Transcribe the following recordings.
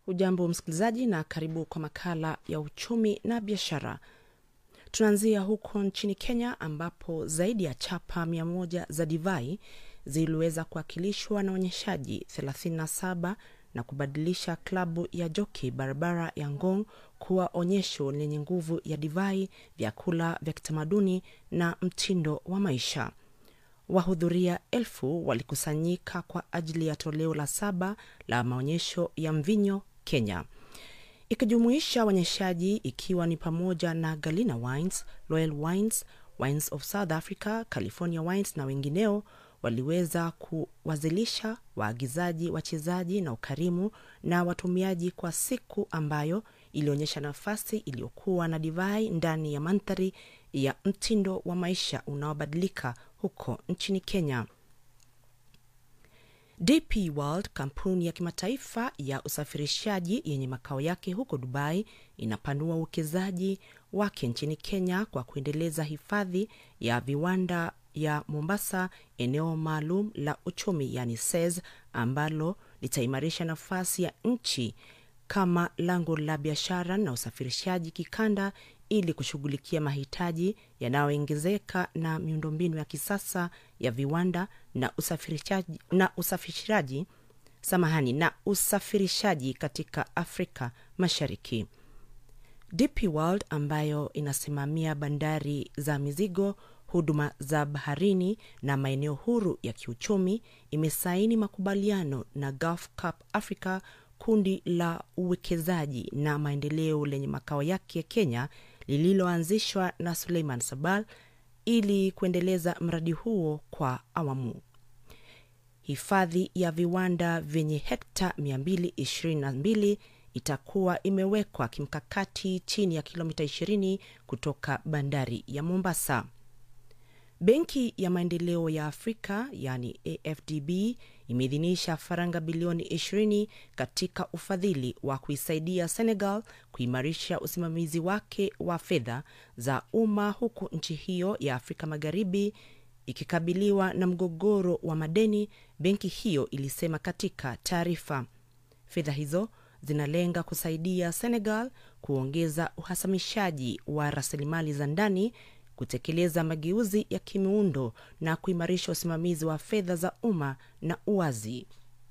Hujambo msikilizaji, na karibu kwa makala ya uchumi na biashara. Tunaanzia huko nchini Kenya ambapo zaidi ya chapa mia moja za divai ziliweza kuwakilishwa na onyeshaji 37 na kubadilisha klabu ya joki barabara ya Ngong kuwa onyesho lenye nguvu ya divai, vyakula vya kitamaduni na mtindo wa maisha. Wahudhuria elfu walikusanyika kwa ajili ya toleo la saba la maonyesho ya mvinyo Kenya, ikijumuisha waonyeshaji ikiwa ni pamoja na Galina Wines, Royal Wines, Wines of South Africa, California Wines na wengineo waliweza kuwazilisha waagizaji, wachezaji na ukarimu na watumiaji kwa siku ambayo ilionyesha nafasi iliyokuwa na divai ndani ya mandhari ya mtindo wa maisha unaobadilika huko nchini Kenya. DP World, kampuni ya kimataifa ya usafirishaji yenye makao yake huko Dubai, inapanua uwekezaji wake nchini Kenya kwa kuendeleza hifadhi ya viwanda ya Mombasa, eneo maalum la uchumi yani SEZ, ambalo litaimarisha nafasi ya nchi kama lango la biashara na usafirishaji kikanda ili kushughulikia mahitaji yanayoongezeka na miundombinu ya kisasa ya viwanda na usafirishaji, na usafirishaji samahani na usafirishaji katika Afrika Mashariki. DP World ambayo inasimamia bandari za mizigo, huduma za baharini na maeneo huru ya kiuchumi imesaini makubaliano na Gulf Cup Africa, kundi la uwekezaji na maendeleo lenye makao yake ya Kenya lililoanzishwa na Suleiman Sabal ili kuendeleza mradi huo kwa awamu. Hifadhi ya viwanda vyenye hekta 222 itakuwa imewekwa kimkakati chini ya kilomita 20 kutoka bandari ya Mombasa. Benki ya Maendeleo ya Afrika yani AFDB imeidhinisha faranga bilioni 20 katika ufadhili wa kuisaidia Senegal kuimarisha usimamizi wake wa fedha za umma huku nchi hiyo ya Afrika Magharibi ikikabiliwa na mgogoro wa madeni, benki hiyo ilisema katika taarifa. Fedha hizo zinalenga kusaidia Senegal kuongeza uhasamishaji wa rasilimali za ndani kutekeleza mageuzi ya kimiundo na kuimarisha usimamizi wa fedha za umma na uwazi.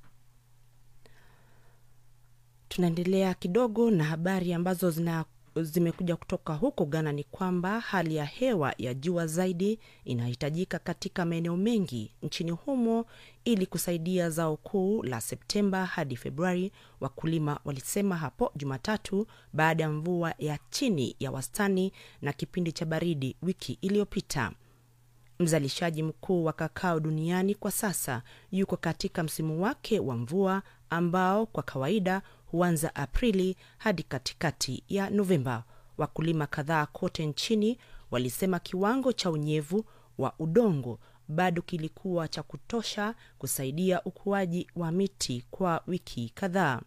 Tunaendelea kidogo na habari ambazo zina zimekuja kutoka huko Ghana ni kwamba hali ya hewa ya jua zaidi inahitajika katika maeneo mengi nchini humo ili kusaidia zao kuu la Septemba hadi Februari, wakulima walisema hapo Jumatatu baada ya mvua ya chini ya wastani na kipindi cha baridi wiki iliyopita. Mzalishaji mkuu wa kakao duniani kwa sasa yuko katika msimu wake wa mvua ambao kwa kawaida huanza Aprili hadi katikati ya Novemba. Wakulima kadhaa kote nchini walisema kiwango cha unyevu wa udongo bado kilikuwa cha kutosha kusaidia ukuaji wa miti kwa wiki kadhaa.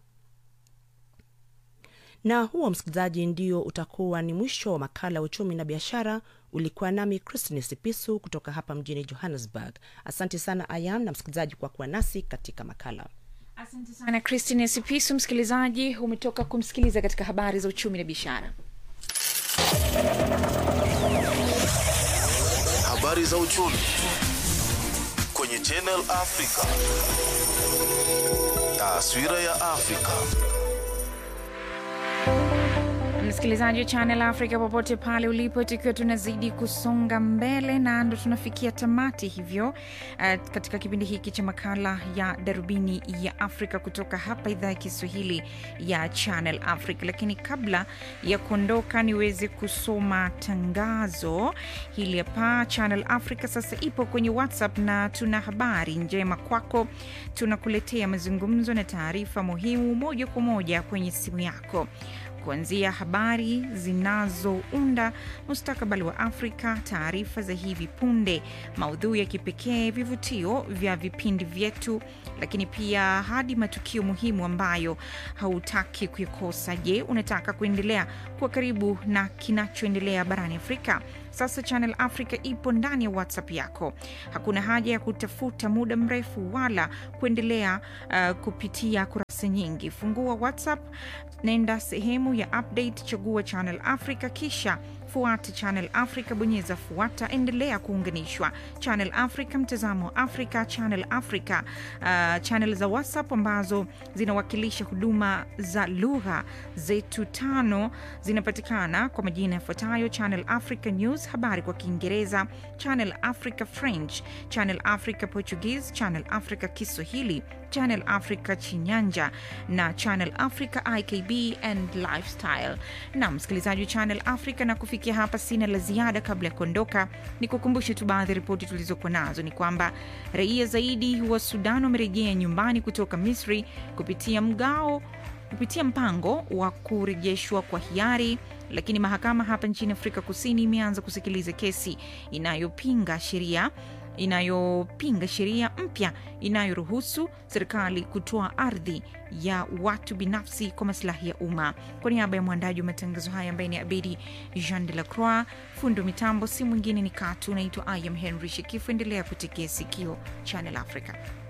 Na huo, msikilizaji, ndio utakuwa ni mwisho wa makala ya uchumi na biashara. Ulikuwa nami Christine Sipisu kutoka hapa mjini Johannesburg. Asante sana Ayam na msikilizaji kwa kuwa nasi katika makala. Asante sana Christine Sipisu. Msikilizaji, umetoka kumsikiliza katika habari za uchumi na biashara. Habari za uchumi kwenye Channel Africa. Taswira ya Afrika. Msikilizaji wa Channel Africa popote pale ulipo, tukiwa tunazidi kusonga mbele na ndo tunafikia tamati hivyo, uh, katika kipindi hiki cha makala ya darubini ya Afrika kutoka hapa idhaa ya Kiswahili ya Channel Africa. Lakini kabla ya kuondoka, niweze kusoma tangazo hili hapa. Channel Africa sasa ipo kwenye WhatsApp na tuna habari njema kwako. Tunakuletea mazungumzo na taarifa muhimu moja kwa moja kwenye simu yako kuanzia habari zinazounda mustakabali wa Afrika, taarifa za hivi punde, maudhui ya kipekee, vivutio vya vipindi vyetu, lakini pia hadi matukio muhimu ambayo hautaki kuyakosa. Je, unataka kuendelea kuwa karibu na kinachoendelea barani Afrika? Sasa Channel Africa ipo ndani ya WhatsApp yako. Hakuna haja ya kutafuta muda mrefu wala kuendelea uh, kupitia kurasa nyingi. Fungua WhatsApp, nenda sehemu ya update, chagua Channel Africa, kisha fuata Channel Africa, bonyeza fuata, endelea kuunganishwa. Channel Africa, mtazamo wa Afrika, Channel Africa, uh, channel za WhatsApp ambazo zinawakilisha huduma za lugha zetu tano zinapatikana kwa majina yafuatayo: Channel Africa News, habari kwa Kiingereza, Channel Africa French, Channel Africa Portuguese, Channel Africa Kiswahili, Channel Africa Chinyanja na Channel Africa IKB and Lifestyle. Na msikilizaji wa Channel Africa, na kufikia hapa sina la ziada. Kabla ya kuondoka, ni kukumbushe tu baadhi ya ripoti tulizokuwa nazo ni kwamba raia zaidi wa Sudan wamerejea nyumbani kutoka Misri kupitia mgao kupitia mpango wa kurejeshwa kwa hiari lakini mahakama hapa nchini Afrika Kusini imeanza kusikiliza kesi inayopinga sheria inayopinga sheria mpya inayoruhusu serikali kutoa ardhi ya watu binafsi kwa masilahi ya umma. Kwa niaba ya mwandaji wa matangazo haya ambaye ni Abedi Jean de la Croix, fundo mitambo si mwingine ni Katu. Naitwa I am Henry Shekifu. Endelea kutegea sikio Channel Africa.